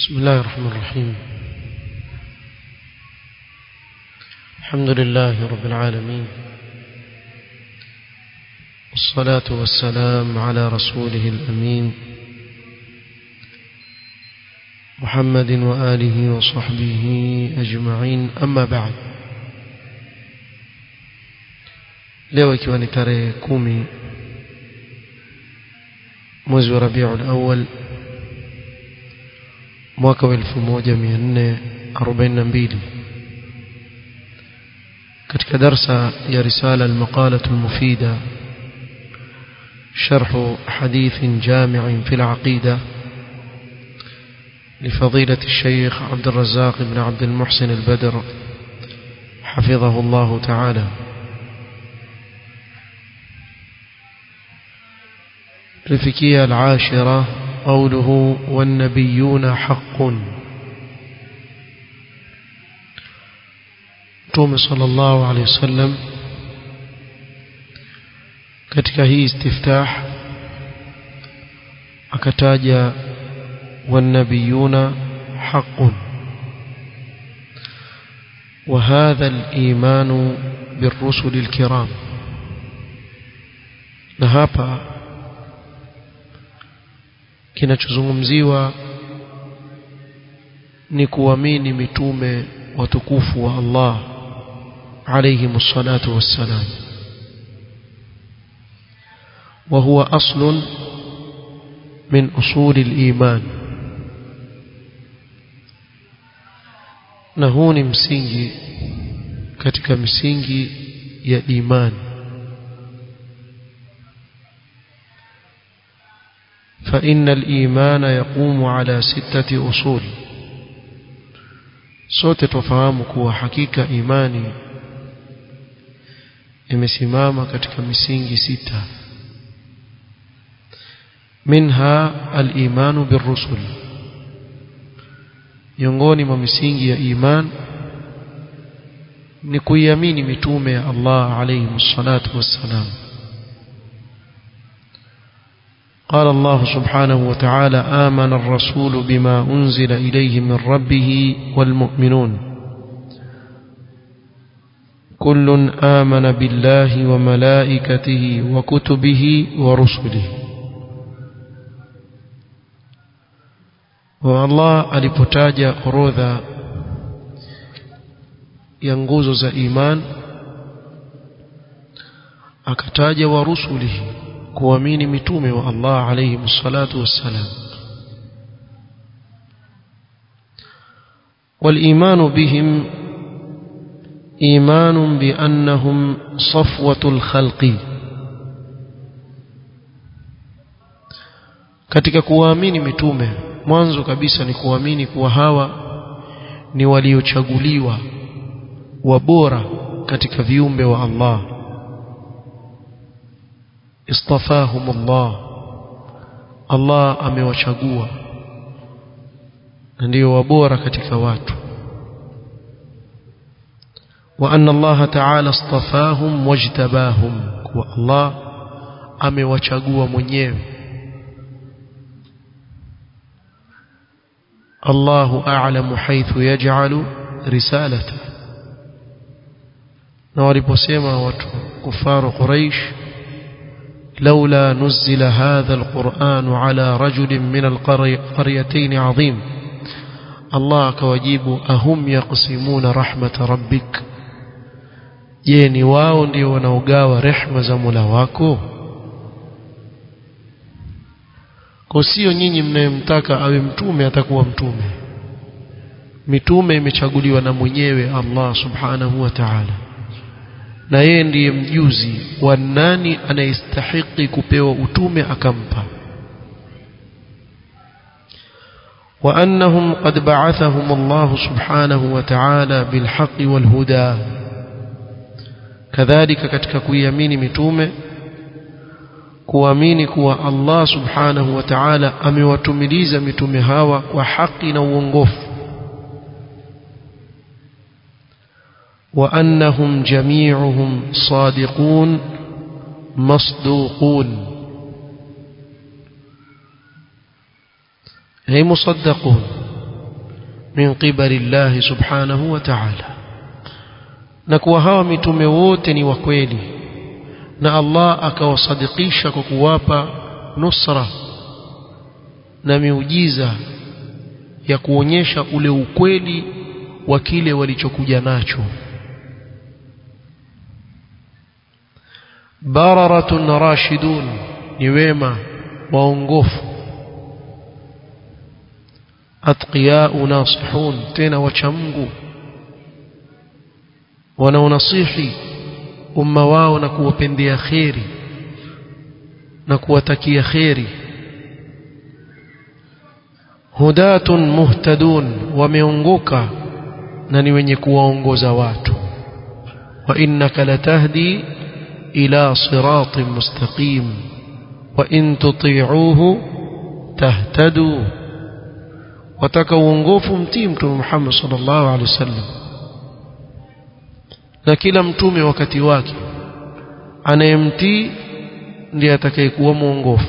بسم الله الرحمن الرحيم الحمد لله رب العالمين والصلاة والسلام على رسوله الأمين محمد وآله وصحبه أجمعين أما بعد leo ikiwa ni tarehe kumi mwezi wa rabiul awal mwaka wa elfu moja mia nne arobaini na mbili katika darsa ya risala almaqalatu almufida شرح حديث جامع في العقيدة لفضيلة الشيخ عبد الرزاق بن عبد المحسن البدر حفظه الله تعالى الفكية العاشرة قوله والنبيون حق توم صلى الله عليه وسلم katika hii istiftah akataja والنبيون حق وهذا الإيمان بالرسل الكرام na hapa kinachozungumziwa ni kuamini mitume watukufu wa Allah alayhi salatu wassalam وهو أصل من أصول الإيمان na huu ni msingi katika misingi ya imani فإن الإيمان يقوم على ستة أصول sote tufahamu kuwa hakika imani imesimama katika misingi sita منها الإيمان بالرسل miongoni mwa misingi ya iman ni kuiamini mitume ya Allah alayhi salatu wassalam قال الله سبحانه وتعالى آمن الرسول بما أنزل إليه من ربه والمؤمنون كل آمن بالله وملائكته وكتبه ورسله wa Allah alipotaja orodha ya nguzo za iman akataja wa rusulihi kuamini mitume wa Allah alayhi salatu wassalam والإيمان بهم إيمان بأنهم صفوة الخلق katika kuamini mitume mwanzo kabisa ni kuamini kuwa hawa ni waliochaguliwa wabora katika viumbe wa Allah istafahum Allah Allah amewachagua ndio wabora katika watu wa anna Allah ta'ala istafahum wajtabahum kwa Allah amewachagua mwenyewe الله أعلم حيث يجعل رسالته نوالبسيما وكفار قريش لولا نزل هذا القرآن على رجل من القريتين عظيم الله كوجيب أهم يقسمون رحمة ربك جيني واو ndio wanaogawa rehma za Mola wako kwa sio nyinyi mnayemtaka awe mtume atakuwa mtume mitume imechaguliwa na mwenyewe Allah subhanahu wa ta'ala na yeye ndiye mjuzi wa nani anayestahiki kupewa utume akampa وأنهم قد بعثهم الله سبحانه وتعالى بالحق والهدى كذلك katika kuiamini mitume kuamini kuwa Allah subhanahu wa ta'ala amewatumiliza mitume hawa kwa haki na uongofu wa annahum jami'uhum sadiqun masduqun ay musaddaqun min qibali Allah subhanahu wa ta'ala na kuwa hawa mitume wote ni wa kweli na Allah akawasadikisha kwa kuwapa nusra na miujiza ya kuonyesha ule ukweli wa kile walichokuja nacho bararatun rashidun ni wema waongofu atqiyau nasihun tena wacha Mungu wanaonasihi umma wao na kuwapendea kheri na kuwatakia kheri hudatun muhtadun wameongoka na ni wenye kuwaongoza watu wa innaka latahdi ila siratin mustaqim wa in tuti'uhu tahtadu wataka uongofu mtii mtume Muhammad sallallahu alaihi wasallam na kila mtume wakati wake anayemtii ndiye atakayekuwa mwongofu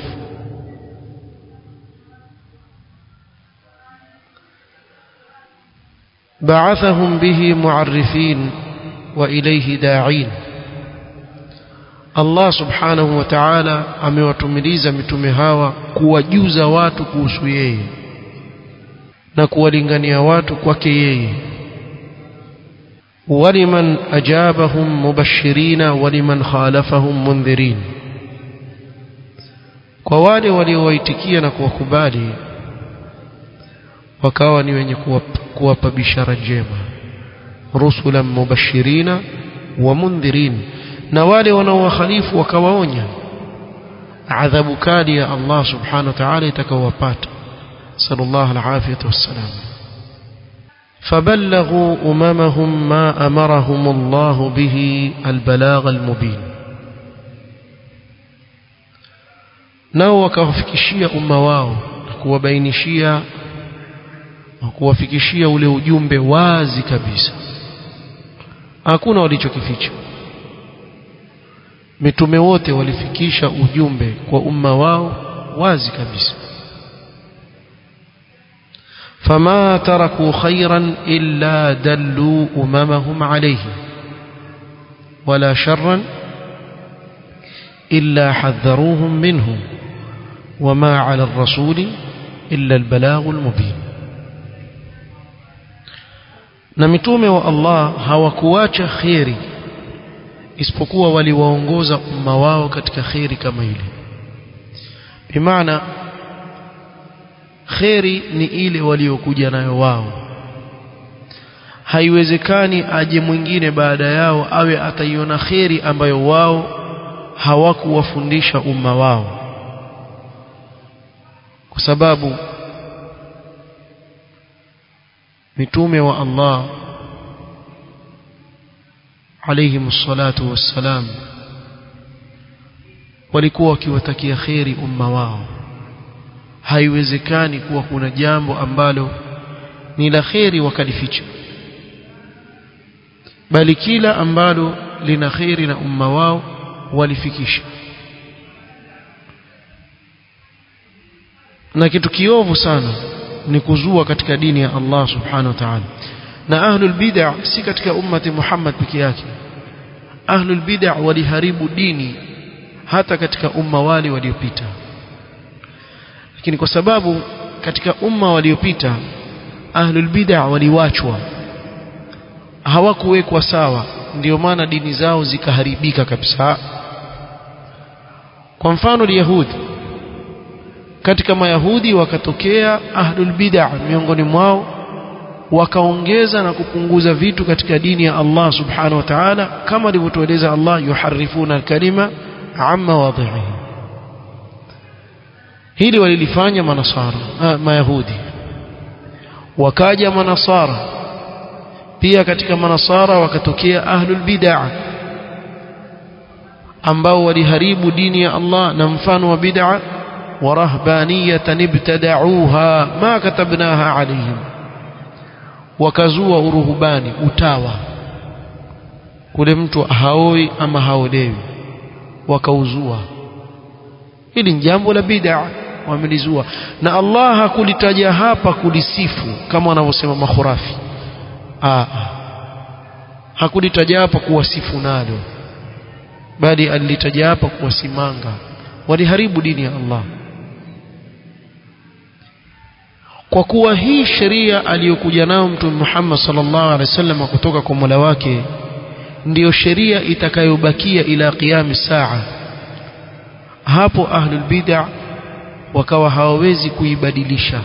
بعثهم به معرفين وإليه داعين Allah subhanahu wa ta'ala amewatumiliza mitume hawa kuwajuza watu kuhusu yeye na kuwalingania watu kwake yeye ولمن أجابهم مبشرين ولمن خالفهم منذرين kwa wale waliowaitikia na kuwakubali wakawa ni wenye kuwapa bishara njema rusulan mubashirina wa mundhirin na wale wanaowakhalifu wakawaonya adhabu kali ya Allah subhanahu wa ta'ala itakawapata sallallahu alafiyatu wassalam فبلغوا أممهم ما أمرهم الله به البلاغ المبين nao wakawafikishia umma wao kuwabainishia kuwafikishia ule ujumbe wazi kabisa hakuna walichokificha mitume wote walifikisha ujumbe kwa umma wao wazi kabisa فما تركوا خيرا إلا دلوا أممهم عليه ولا شرا إلا حذروهم منه وما على الرسول إلا البلاغ المبين na mitume wa Allah hawakuacha kheri isipokuwa waliwaongoza umma wao katika kheri kama ile bimaana kheri ni ile waliokuja nayo wao haiwezekani aje mwingine baada yao awe ataiona kheri ambayo wao hawakuwafundisha umma wao kwa sababu mitume wa Allah alayhi salatu wassalam walikuwa wakiwatakia kheri umma wao haiwezekani kuwa kuna jambo ambalo ni la kheri wakalificha bali kila ambalo lina kheri na umma wao walifikisha na kitu kiovu sana ni kuzua katika dini ya Allah subhanahu wa ta'ala na ahlul bid'ah si katika ummati Muhammad peke yake ahlul bid'ah waliharibu dini hata katika umma wale waliopita lakini kwa sababu katika umma waliopita ahlul bid'ah waliwachwa hawakuwekwa sawa ndio maana dini zao zikaharibika kabisa kwa mfano yahudi katika mayahudi wakatokea ahlul bid'ah miongoni mwao wakaongeza na kupunguza vitu katika dini ya Allah subhanahu wa ta'ala kama alivyotueleza Allah yuharifuna al-kalima amma wadhihi hili walilifanya manasara ah, mayahudi wakaja manasara pia katika manasara wakatokea ahlul bid'ah ambao waliharibu dini ya Allah na mfano wa bid'ah ورهبانية ابتدعوها ما كتبناها عليهم wakazua uruhubani utawa kule mtu haoi ama haolewi wakauzua hili ni jambo la bid'a wamelizua na Allah hakulitaja hapa kulisifu kama wanavyosema makhurafi ah hakulitaja hapa kuwasifu nalo bali alilitaja hapa kuwasimanga waliharibu dini ya Allah kwa kuwa hii sheria aliyokuja nayo mtume Muhammad sallallahu alaihi wasallam kutoka kwa Mola wake ndiyo sheria itakayobakia ila qiyam saa hapo ahlul bid'ah wakawa hawawezi kuibadilisha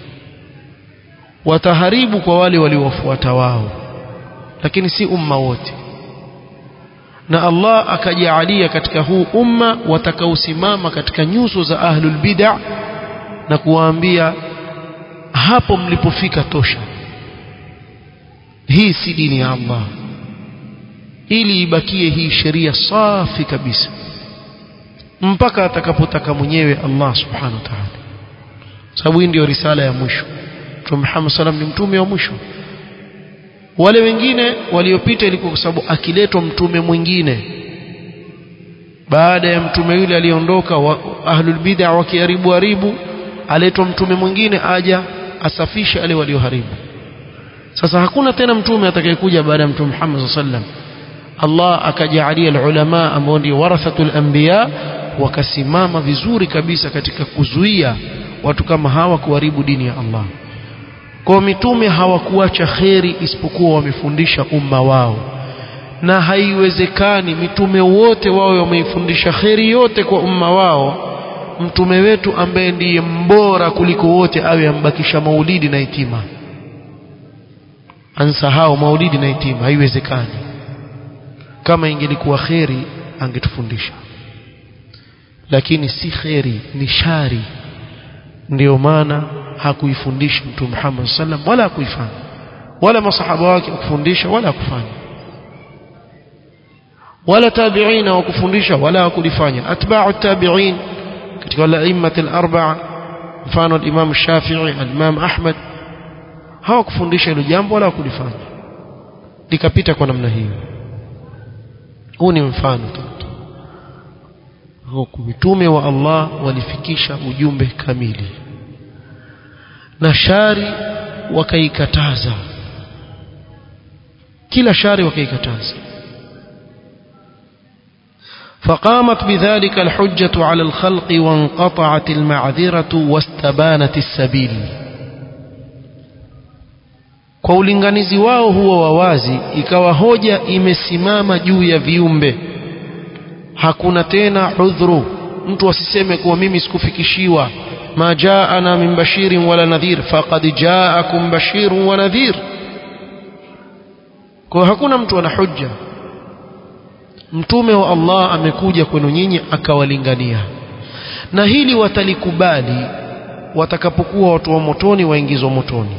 wataharibu kwa wale waliowafuata wao lakini si umma wote na Allah akajaalia katika huu umma watakaosimama katika nyuso za ahlul bid'ah na kuwaambia hapo mlipofika tosha hii si dini ya Allah ili ibakie hii sheria safi kabisa mpaka atakapotaka mwenyewe Allah subhanahu wa ta'ala sababu hii ndio risala ya mwisho Mtume Muhammad sallam ni mtume wa mwisho wale wengine waliopita ilikuwa kwa sababu akiletwa mtume mwingine baada ya mtume yule aliondoka wa, ahlul bid'ah wakiharibu haribu aletwa mtume mwingine aja asafishe wale walioharibu sasa hakuna tena mtume atakayekuja baada ya mtume Muhammad sallam Allah akajaalia ulama ambao ndio warathatul anbiya wakasimama vizuri kabisa katika kuzuia watu kama hawa kuharibu dini ya Allah kwa mitume hawakuacha kheri isipokuwa wamefundisha umma wao na haiwezekani mitume wote wawe wameifundisha kheri yote kwa umma wao mtume wetu ambaye ndiye mbora kuliko wote awe ambakisha maulidi na itima ansahau maulidi na itima haiwezekani kama ingelikuwa kheri angetufundisha lakini si kheri ni shari ndiyo maana hakuifundisha mtume Muhammad sallam wala hakuifanya wala masahaba wake kufundisha wala hakufanya wala tabi'ina wakufundisha wala hakulifanya atba'u tabi'in katika wala immat al-arba'a mfano al-imam Shafi'i al-imam Ahmad hawakufundisha hilo jambo wala hakulifanya likapita kwa namna hiyo huu ni mfano tu huku mitume wa Allah walifikisha ujumbe kamili na shari wakaikataza kila shari wakaikataza فقامت بذلك الحجة على الخلق وانقطعت المعذرة واستبانت السبيل kwa ulinganizi wao huo wawazi ikawa hoja imesimama juu ya viumbe hakuna tena udhuru mtu asiseme kuwa mimi sikufikishiwa ma jaana min bashirin wala nadhir faqad jaakum bashirun wa nadhir kwa hakuna mtu ana hujja mtume wa Allah amekuja kwenu nyinyi akawalingania na hili watalikubali watakapokuwa watu wa motoni waingizwa motoni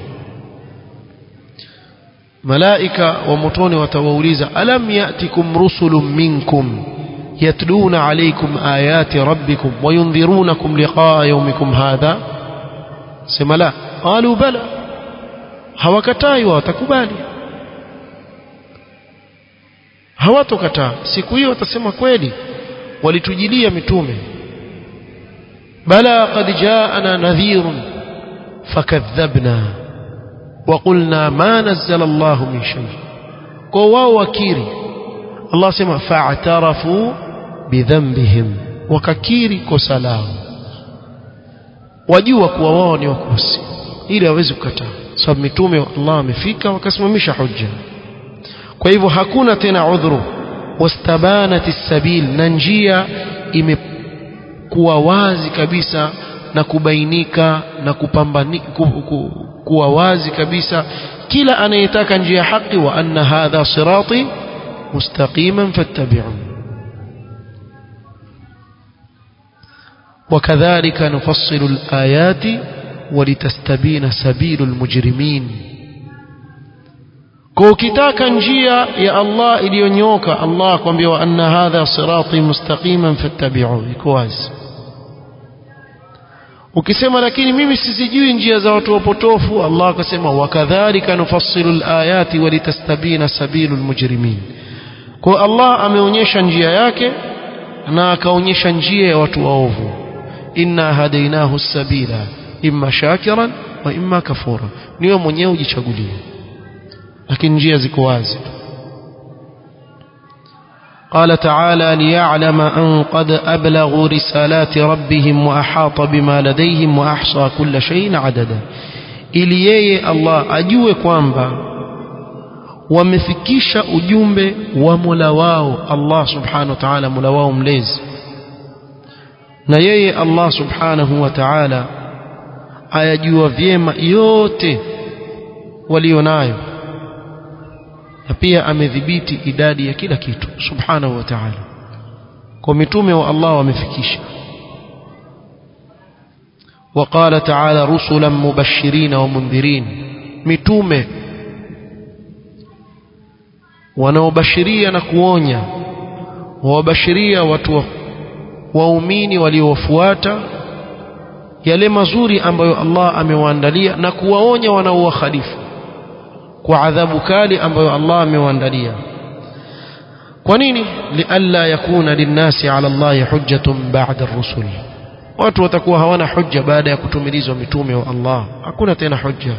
malaika wa motoni watawauliza alam yatikum rusulun minkum يتلون عليكم آيات ربكم وينذرونكم لقاء يومكم هذا سما لا قالوا بلى hawakatai watakubali hawatokataa siku hiyo watasema kweli walitujilia mitume bala qad jaana nadhirun fakadhabna وقلنا ما نزل الله من شيء kwa wao wakiri Allah sema fa'tarafu bidhanbihim wakakiri kosa lao wajua kuwa wao ni wakosi ili hawezi kukataa sababu mitume wa Allah amefika wakasimamisha hujja kwa hivyo hakuna tena udhuru wastabanat sabil na njia imekuwa wazi kabisa na kubainika na kupambani ku, ku, kuwa wazi kabisa kila anayetaka njia ya haki wa anna hadha sirati مستقيما فاتبعوه وكذلك نفصل الآيات ولتستبين سبيل المجرمين kwa ukitaka njia ya Allah iliyonyoka Allah akwambia wa anna hadha sirati mustaqiman fattabi'u iko wazi ukisema lakini mimi sizijui njia za watu wapotofu Allah akasema wakadhalika nufassilu alayati walitastabina sabilul mujrimin kwa Allah ameonyesha njia yake na akaonyesha njia ya watu waovu inna hadainahu sabila imma shakiran wa imma kafura niwe mwenyewe ujichagulie lakini njia ziko wazi قال تعالى ليعلم أن قد أبلغوا رسالات ربهم وأحاط بما لديهم وأحصى كل شيء عددا ili yeye Allah ajue kwamba wamefikisha ujumbe wa Mola wao Allah subhanahu wa ta'ala Mola wao mlezi na yeye Allah subhanahu wa ta'ala ayajua vyema yote walionayo na pia amedhibiti idadi ya kila kitu subhanahu wa ta'ala kwa mitume wa Allah wamefikisha وقال تعالى رسلا مبشرين ومنذرين متومه wanaobashiria na kuonya wawabashiria watu waumini waliowafuata yale mazuri ambayo Allah amewaandalia na kuwaonya wanaowakhalifu kwa adhabu kali ambayo Allah amewaandalia kwa nini lialla yakuna linnasi ala Allah hujjatun ba'da ar-rusul watu watakuwa hawana hujja baada ya kutumilizwa mitume wa Allah hakuna tena hujja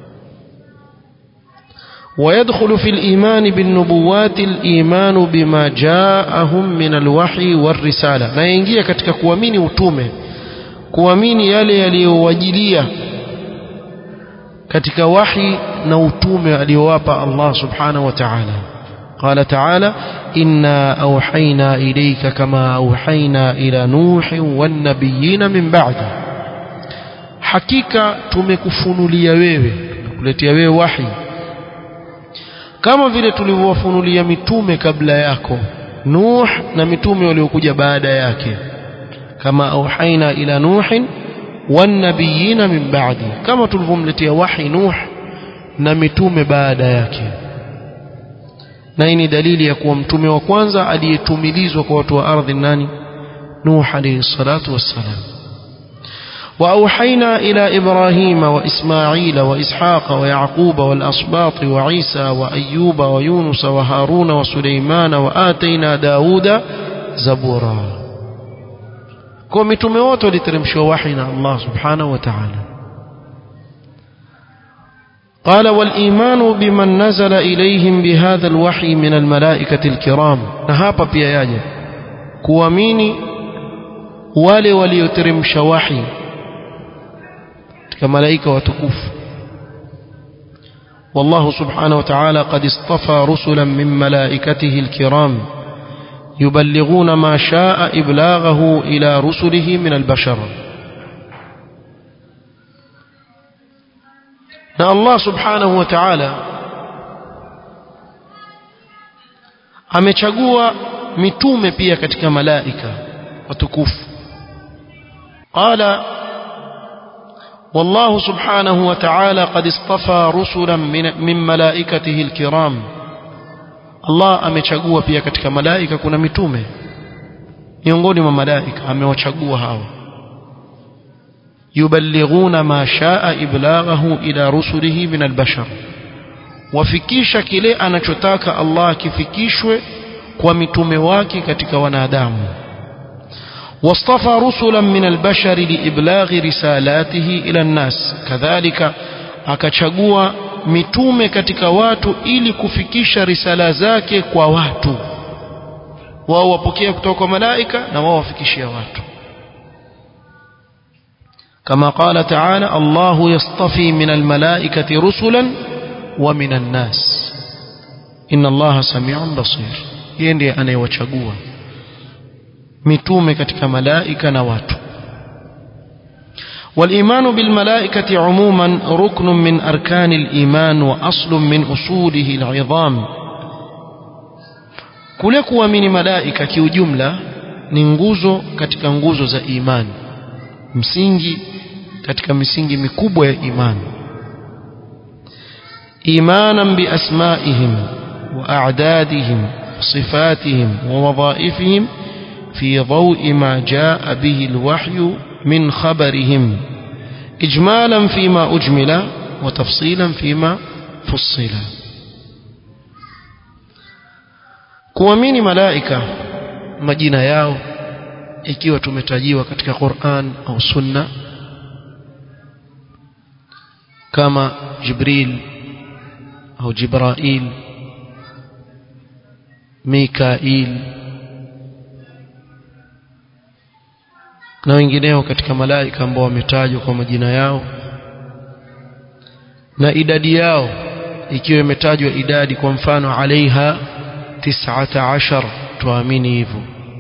ويدخل في الإيمان بالنبوات الإيمان بما جاءهم من الوحي والرسالة na yaingia katika kuamini utume kuamini yale yaliyowajilia katika wahi na utume aliyowapa Allah subhanahu wa ta'ala قال تعالى إنا أوحينا إليك كما أوحينا إلى نوح والنبيين من بعده حقيقة tumekufunulia wewe tumekuletea wewe wahi kama vile tulivyowafunulia mitume kabla yako Nuh na mitume waliokuja baada yake kama auhaina ila nuhin wanabiyina min ba'di kama tulivyomletea wahi Nuh na mitume baada yake na hii ni dalili ya kuwa mtume wa kwanza aliyetumilizwa kwa watu wa ardhi nani Nuh alayhi salatu wassalam وأوحينا إلى إبراهيم وإسماعيل وإسحاق ويعقوب والأصباط وعيسى وأيوب ويونس وهارون وسليمان وآتينا داود زبورا كم تموت لترمشوا وحينا الله سبحانه وتعالى قال والإيمان بمن نزل إليهم بهذا الوحي من الملائكة الكرام نهابا بياجة كواميني wale walioteremsha wahi katika malaika watukufu والله سبحانه وتعالى قد اصطفى رسلا من ملائكته الكرام يبلغون ما شاء إبلاغه إلى رسله من البشر na Allah subhanahu wa ta'ala amechagua mitume pia katika malaika watukufu qala والله سبحانه وتعالى قد اصطفى رسلا من, من ملائكته الكرام الله amechagua pia katika malaika kuna mitume miongoni mwa malaika amewachagua hawa yuballighuna ma shaa iblaghahu ila rusulihi min albashar wafikisha kile anachotaka Allah kifikishwe kwa mitume wake katika wanadamu واصطفى رسلا من البشر لإبلاغ رسالاته إلى الناس كذلك akachagua mitume katika watu ili kufikisha risala zake kwa watu wao wapokea kutoka kwa malaika na wao wafikishia watu كما قال تعالى الله يصطفي من الملائكة رسلا ومن الناس إن الله سميع بصير يندي أنا يوچagua mitume katika malaika na watu والإيمان بالملائكة عموما ركن من أركان الإيمان وأصل من أصوله العظام kule kuamini malaika kiujumla ni nguzo katika nguzo za imani msingi katika misingi mikubwa ya imani imanan biasmaihim wa a'dadihim sifatihim wa wadhaifihim في ضوء ما جاء به الوحي من خبرهم إجمالا فيما أجمل وتفصيلا فيما فصل kuamini malaika majina yao ikiwa tumetajiwa katika Qur'an au Sunna kama Jibril au Jibrail Mikail na wengineo katika malaika ambao wametajwa kwa majina yao na idadi yao ikiwa imetajwa idadi kwa mfano alaiha tis'ata ashar tuamini hivyo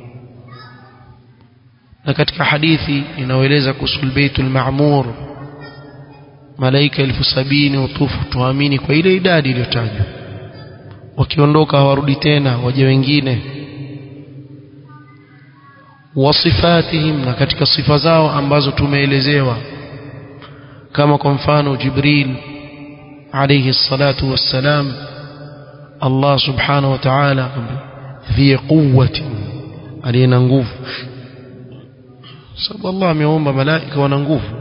na katika hadithi inayoeleza kuhusu baitul ma'mur malaika elfu sabini utufu tuamini kwa ile idadi iliyotajwa wakiondoka hawarudi tena waje wengine wasifatihim na katika sifa zao ambazo tumeelezewa kama kwa mfano Jibril alayhi salatu wassalam Allah subhanahu wa ta'ala dhi quwwati aliyena nguvu sababu Allah ameomba malaika wana nguvu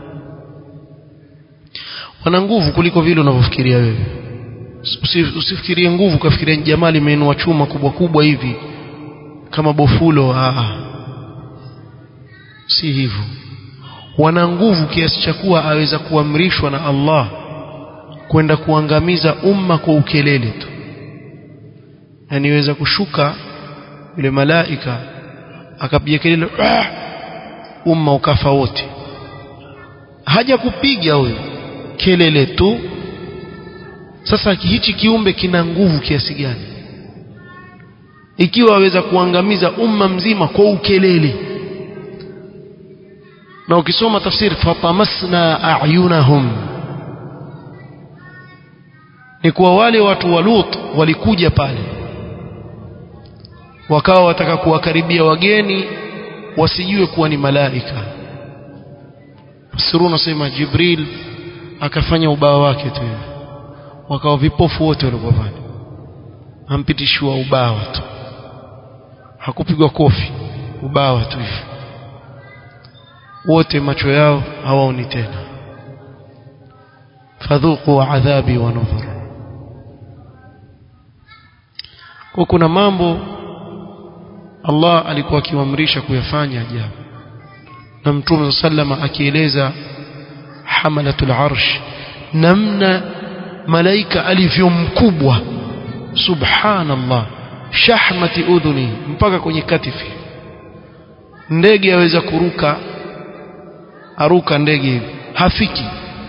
wana nguvu kuliko vile unavyofikiria wewe usifikirie nguvu kafikiria jamaa limeinua chuma kubwa kubwa hivi kama bofulo aa si hivyo wana nguvu kiasi cha kuwa aweza kuamrishwa na Allah kwenda kuangamiza umma kwa ukelele tu yani iweza kushuka yule malaika akapiga kelele ah! umma ukafa wote haja kupiga huyo kelele tu sasa hichi kiumbe kina nguvu kiasi gani ikiwa aweza kuangamiza umma mzima kwa ukelele na ukisoma tafsiri fatamasna a'yunahum ni kuwa wale watu wa Lut walikuja pale wakawa wataka kuwakaribia wageni wasijue kuwa ni malaika Siruna sema Jibril akafanya ubao wake tu wakawa vipofu wote walikuwa pale ampitishiwa ubao tu hakupigwa kofi ubao tu hivi wote macho yao hawaoni tena fadhuqu adhabi wa nudhur kwa kuna mambo Allah alikuwa akiwaamrisha kuyafanya ajabu na mtume sallama akieleza hamalatul arsh namna malaika alivyo mkubwa subhanallah shahmati udhuni mpaka kwenye katifi ndege aweza kuruka aruka ndege hivi hafiki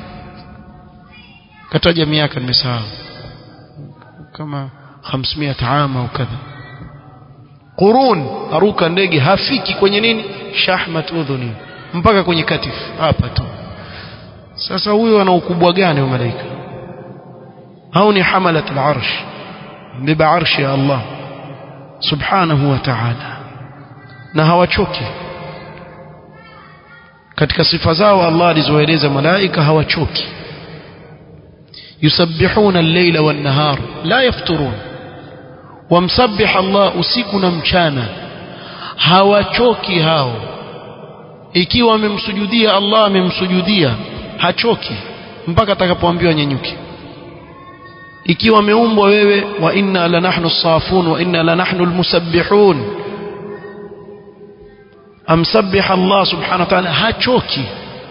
kataja miaka nimesahau kama 500 ama au kadha qurun aruka ndege hafiki kwenye nini shahmat udhuni mpaka kwenye katifu hapa tu sasa huyo ana ukubwa gani wa malaika hao ni hamalat al-arsh mbeba arshi ya Allah subhanahu wa ta'ala na hawachoki katika sifa zao Allah alizoeleza malaika hawachoki yusabbihuna al-layla wan-nahar la yafturun wamsabbih Allah usiku na mchana hawachoki hao ikiwa amemsujudia Allah amemsujudia hachoki mpaka atakapoambiwa nyenyuke ikiwa ameumbwa wewe wa inna la nahnu safun wa inna la nahnu almusabbihun amsabbih Allah subhanahu wa ta'ala hachoki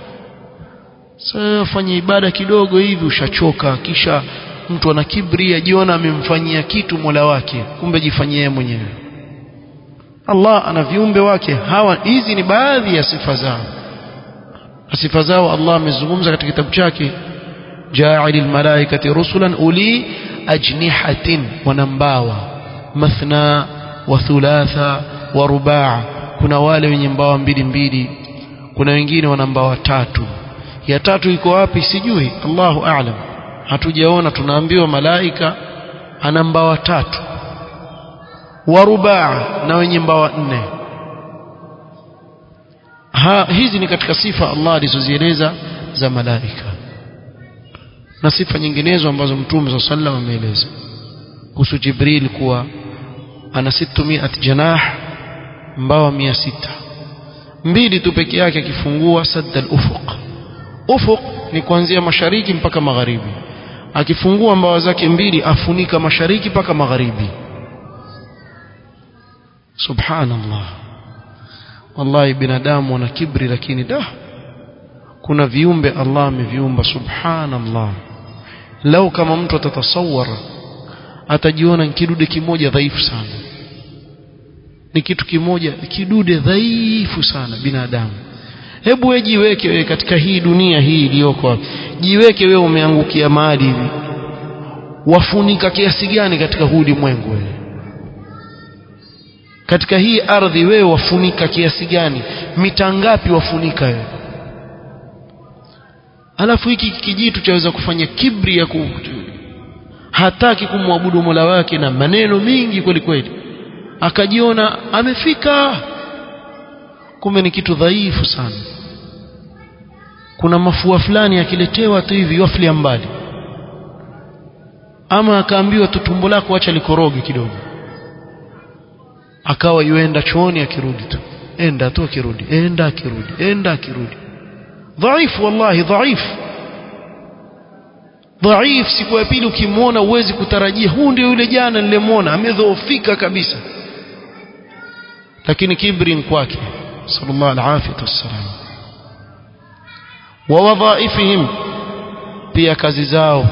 sasa fanya ibada kidogo hivi ushachoka kisha mtu ana kibri ajiona amemfanyia kitu Mola wake kumbe jifanyie mwenyewe Allah ana viumbe wake hawa hizi ni baadhi ya sifa zao sifa zao Allah amezungumza katika kitabu chake ja'il almalaikati rusulan uli ajnihatin wanambawa mathna wa thulatha wa rubaa kuna wale wenye mbawa mbili mbili kuna wengine wana mbawa tatu ya tatu iko wapi sijui Allahu a'lam hatujaona tunaambiwa malaika ana mbawa tatu wa rubaa na wenye mbawa nne ha, hizi ni katika sifa Allah alizozieleza za malaika na sifa nyinginezo ambazo mtume صلى الله عليه وسلم ameeleza kuhusu Jibril kuwa ana 600 janah mbawa 600 mbili tu peke yake akifungua sadda al-ufuq ufuq ni kuanzia mashariki mpaka magharibi akifungua mbawa zake mbili afunika mashariki mpaka magharibi subhanallah wallahi binadamu wana kibri lakini da kuna viumbe Allah ameviumba subhanallah lau kama mtu atatasawara atajiona kidude kimoja dhaifu sana ni kitu kimoja kidude dhaifu sana binadamu hebu wewe jiweke wewe katika hii dunia hii iliyoko jiweke wewe umeangukia mahali hivi wafunika kiasi gani katika huu ulimwengu wewe katika hii ardhi wewe wafunika kiasi gani mita ngapi wafunika wewe alafu hiki kijitu chaweza kufanya kibri ya ku hataki kumwabudu Mola wake na maneno mingi kweli kweli akajiona amefika kumbe ni kitu dhaifu sana kuna mafua fulani akiletewa tu hivi waflia mbali ama akaambiwa tu tumbo lako acha likoroge kidogo akawa yuenda chooni akirudi tu enda tu akirudi enda akirudi enda akirudi dhaifu wallahi dhaifu dhaif siku ya pili ukimwona uwezi kutarajia huu ndio yule jana nilimwona amedhoofika kabisa lakini kibri kwake sallallahu alaihi wasallam wa wadhaifihim pia kazi zao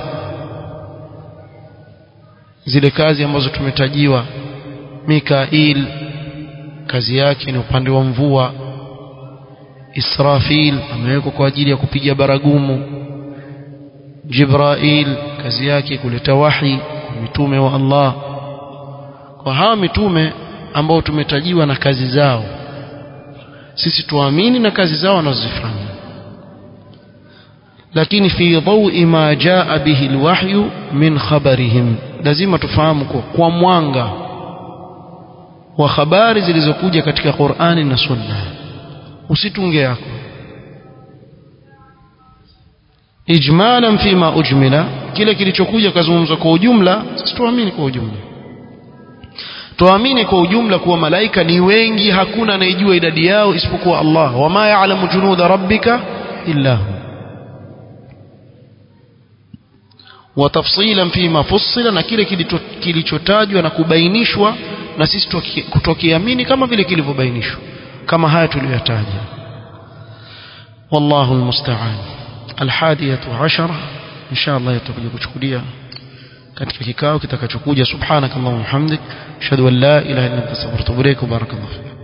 zile kazi ambazo tumetajiwa Mikail kazi yake ni upande wa mvua Israfil amewekwa kwa ajili ya kupiga baragumu Jibrail kazi yake kuleta wahi kwa mitume wa Allah kwa hawa mitume ambao tumetajiwa na kazi zao sisi tuamini na kazi zao wanazozifanya lakini fi dhawi ma jaa bihi alwahyu min khabarihim lazima tufahamu kwa, kwa mwanga wa habari zilizokuja katika Qur'ani na Sunna usitunge yako ijmalan fima ujmila kile kilichokuja kazungumzwa kwa ujumla sisi tuamini kwa ujumla tuamini kwa ujumla kuwa malaika ni wengi hakuna anayejua idadi yao isipokuwa Allah wama ya'lamu junuda rabbika illa hu watafsilan fima fussila na kile kilichotajwa na kubainishwa na sisi kutokiamini kama vile kilivyobainishwa kama haya tuliyotaja wallahu almusta'an alhadiyatu ashara insha Allah tutakuja kuchukulia katika kikao kitakachokuja subhanakallahumma hamdik ashhadu an la ilaha illa anta astaghfiruka wa atubu ilaik barakallahu